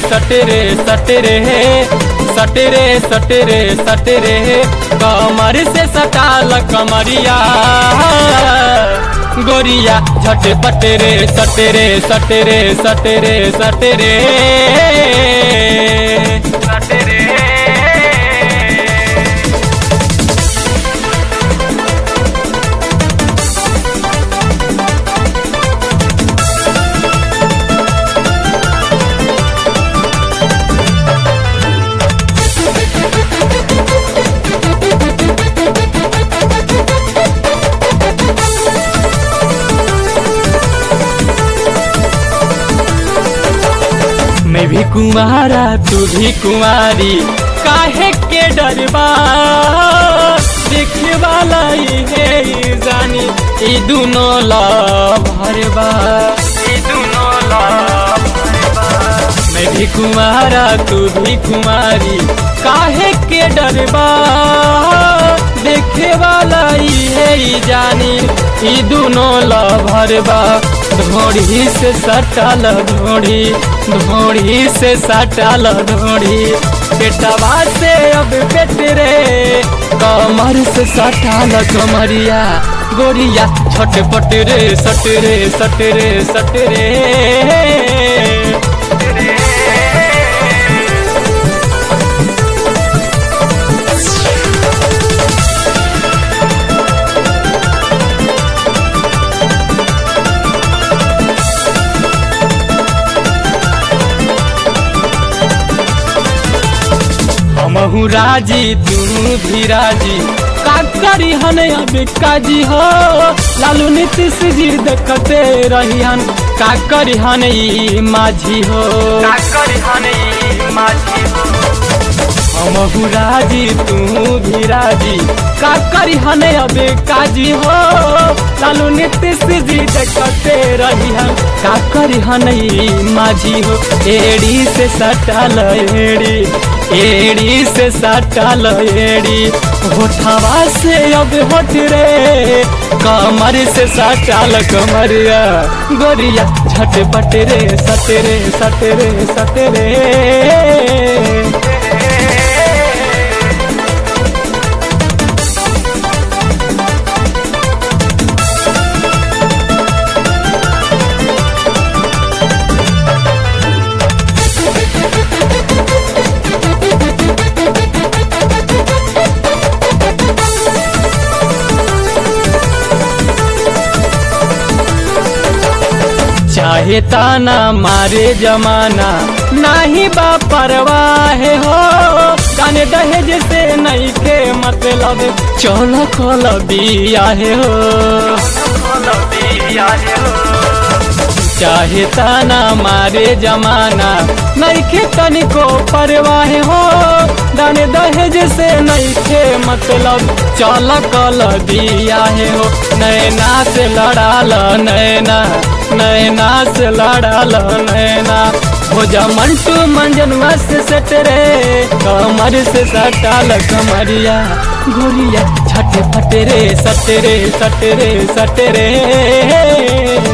सटरे सटरे सटरे सटरे सटरे कमर से सटाल कमरिया गोरिया झट पटरे सटरे सटरे सटरे सटरे सटरे मैं भी कुमारा तू भी कुमारी काहे के डरबा देखे वाला ही है ई जानी ई दोनों भरबा ई दोनों भरबा मैं भी कुमारा तू भी कुमारी काहे के डरबा देखे वाला ही है ई जानी ई दोनों भरबा धोड़ी से सटल धोड़ी धोड़ी से सटल धोड़ी बेटवा से अब बेट रे कमर से सटल कमरिया गोरिया छटपट रे सट रे सट रे सट रे हमहू राजी तू भी राजी का करी हन अब काजी हो लालू नीतीश जी देखते रही हन का करी हन ई माझी हो का करी हन ई माझी हो हमहू राजी तू भी राजी का करी हन अब काजी हो लालू नीतीश जी देखते रही हन का करी हन ई माझी हो एड़ी से सटल एड़ी एड़ी से सटल एड़ी होठवा से अब होठ रे कमर से सटल कमरिया गोरिया झटपट रे सटरे सटरे सटरे चाहे ताना मारे जमाना नाही बा परवाह हो काने दहेज से नहीं के मतलब चल कल बियाहे हो चाहे ताना मारे जमाना नहीं के तनिको परवाह हो दाने दहेज से नहीं के मतलब चल कल बियाहे हो नैना से लड़ाल नैना नैना से लड़ाल नैना हो जा मंटू मंजन से सट रे कमर से सटाल कमरिया गोरिया छट फट रे सट रे सट रे सट रे